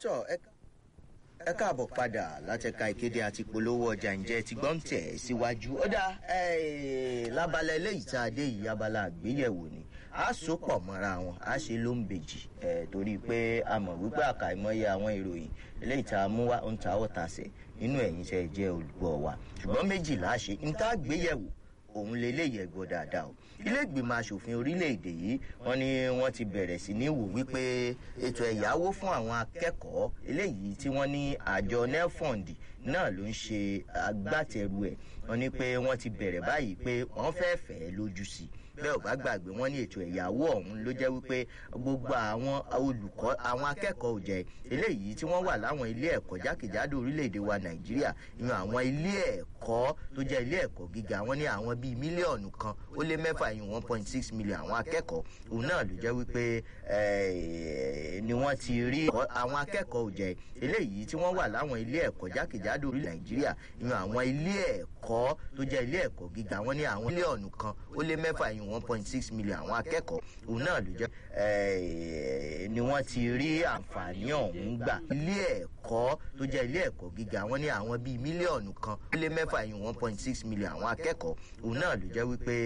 tọ́ ẹ káàbọ̀ padà látẹ̀ka ìkéde àti polówó ọjà ǹjẹ́ ti gbọ́n tẹ̀ síwájú ó dá lábala eléyìí tá a dé yìí abala àgbéyẹ̀wò ni a so pọ̀ mọ́ra wọn a ṣe ló ń bèjì torí pé a mọ̀ wípé àkàìmọye àwọn ìròyìn eléyìí tá a mú wá ń ta ọ́ tasẹ̀ nínú ẹ̀yìn tẹ́ ẹ jẹ́ olùgbọ́ wa ṣùgbọ́n méjìlá ṣe ń tá àgbéyẹ̀wò òun leléyìí ẹ̀gbọ́ dáadáa o ilé ìgbìmọ̀ asòfin orílẹ̀-èdè yìí wọ́n ní wọ́n ti bẹ̀rẹ̀ sí ní wò wípé ètò ẹ̀yáwó fún àwọn akẹ́kọ̀ọ́ eléyìí tí wọ́n ní àjọ nelfund náà ló ń ṣe agbátẹrù ẹ̀ wọ́n ní pé wọ́n ti bẹ̀rẹ̀ báyìí pé wọ́n fẹ́ fẹ́ lójú sí i bẹ́ẹ̀ ò bá gbàgbé wọ́n ní ètò ẹ̀yáwó ọ̀hún ló jẹ́ wípé gbogbo àwọn olùkọ́ àwọn akẹ́kọ̀ọ́ òjẹ́ eléyìí tí wọ́n wà láwọn ilé ẹ̀kọ́ jákèjádò orílẹ̀-èdè wa nàìjíríà ìyẹn àwọn ilé ẹ̀kọ́ tó jẹ́ ilé ẹ̀kọ́ gíga wọ́n ní àwọn bíi mílíọ̀nù kan ó lé mẹ́fà ìyẹn one point six million àwọn akẹ́kọ̀ọ́ òun náà ló jẹ́ wípé ni wọ́n ti rí àwọn akẹ́kọ̀ọ́ òjẹ́ eléyìí tí wọ́n wà láwọn ilé ẹ̀kọ́ jákèjádò orílẹ̀ nàìjíríà ìyẹn àwọn ilé ẹ̀kọ́ tó jẹ́ ilé ẹ̀kọ́ gíga wọ́n ní àwọn mílíọ̀nù kan ó lé mẹ́fà ìyẹn one point six million àwọn akẹ́kọ̀ọ́ òun náà ló jẹ́ ni wọ́n ti rí àǹfààní ọ̀hún gbà ilé ẹ̀kọ́ tó jẹ́ ilé ẹ̀kọ́ gíga wọ́n ní àwọn bíi mílíọ̀nù kan ó lé mẹ́fà ìyẹn one point six million àwọn akẹ́kọ̀ọ́ òun náà ló jẹ́ wípé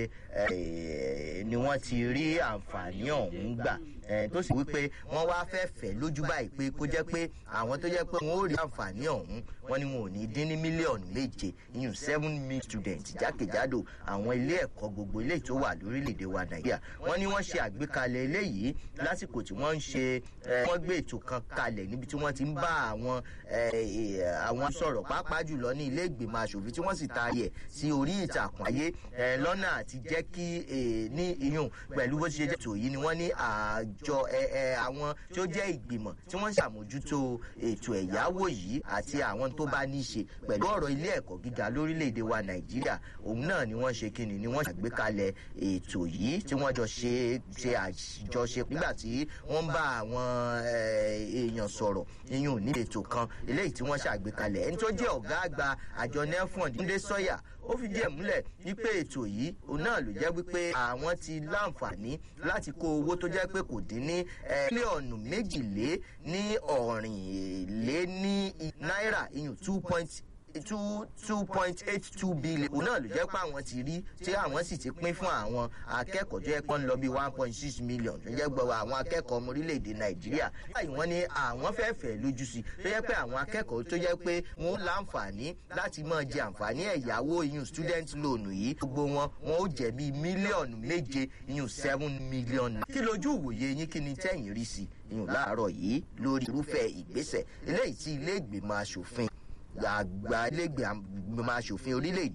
ni wọ́n ti rí àǹfààní ọ̀hún gbà tó sì wípé wọ́n wá fẹ́ fẹ́ lójú báyìí pé kó jẹ́ pé àwọn tó jẹ́ pé wọ́n ó rí àǹfààní ọ̀hún wọ́n ní wọn ò ní dín ní mílíọ̀nù méje ìyún seven million students jákèjádò àwọn ilé ẹ̀kọ́ gbogbo ilé tó wà lórílẹ̀‐èdè wa nàìjíríà wọ́n ní wọ́n ṣe àgbékalẹ̀ eléyìí lásìkò tí wọ́n ń ṣe wọ́n gbé ètò kan kalẹ̀ níbi tí wọ́n ti ń bá àwọn àwọn sọ̀rọ̀ pàápàá jùlọ ní ilé ìgbìmọ̀ asòfin tí wọ́n sì taari ẹ̀ sí orí ìtàkùn ayé lọ́nà àti jẹ́ kí ní iyùn pẹ̀lú bó ṣe jẹ́ ètò yìí ni wọ́n ní àjọ àwọn tí ó jẹ́ ìgbìmọ̀ tí wọ́n ń ṣàmójútó ètò ẹ̀yáwó yìí àti àwọn tó bá ní í ṣe pẹ̀lú ọ̀rọ̀ ilé ẹ̀kọ́ gíga lórílẹ̀‐èdè wa nàìjíríà òun náà ni wọ́n ṣe kíni ni wọ́n ṣàgbékalẹ̀ ètò yìí tí wọ́n jọ ṣe ṣe àjọṣe nígbà tí wọ́n bá àwọn èèyàn sọ̀rọ̀ iyùn ní ètò kan eléyìí tí wọ́n ṣàgbékalẹ̀ ẹni tó jẹ́ ọ̀gá àgbà àjọ nelfund ndé sọ́yà ó fi díẹ̀ múlẹ̀ wípé ètò yìí òun náà ló jẹ́ wípé àwọn ti láǹfààní láti kó owó tó jẹ́ pé kò dín ní mílíọ̀nù méjìlé ní ọ̀rìnlé ní náírà iyùn two point two two point eight two billion òun náà ló jẹ́ pé àwọn ti rí tí àwọn sì ti pín fún àwọn akẹ́kọ̀ọ́ tó yẹ kó ń lọ bí one point six million tó jẹ́ gbọ́ àwọn akẹ́kọ̀ọ́ ọmọ orílẹ̀-èdè nàìjíríà báyìí wọ́n ní àwọn fẹ́ fẹ́ lójú sí tó yẹ pé àwọn akẹ́kọ̀ọ́ tó yẹ pé wọ́n láǹfààní láti máa jẹ àǹfààní ẹ̀yáwó iyùn student loan yìí gbogbo wọn wọn ó jẹ bíi mílíọ̀nù méje iyùn seven million. kí lójú ìwòye yín kí ni tẹ́yìn rí sí iyùn láàárọ̀ yìí lórí irúfẹ́ ìgbésẹ̀ eléyìí tí ilé ìgbìmọ̀ asòfin àgbà ilégbèmọ̀ asòfin orílẹ̀-èdè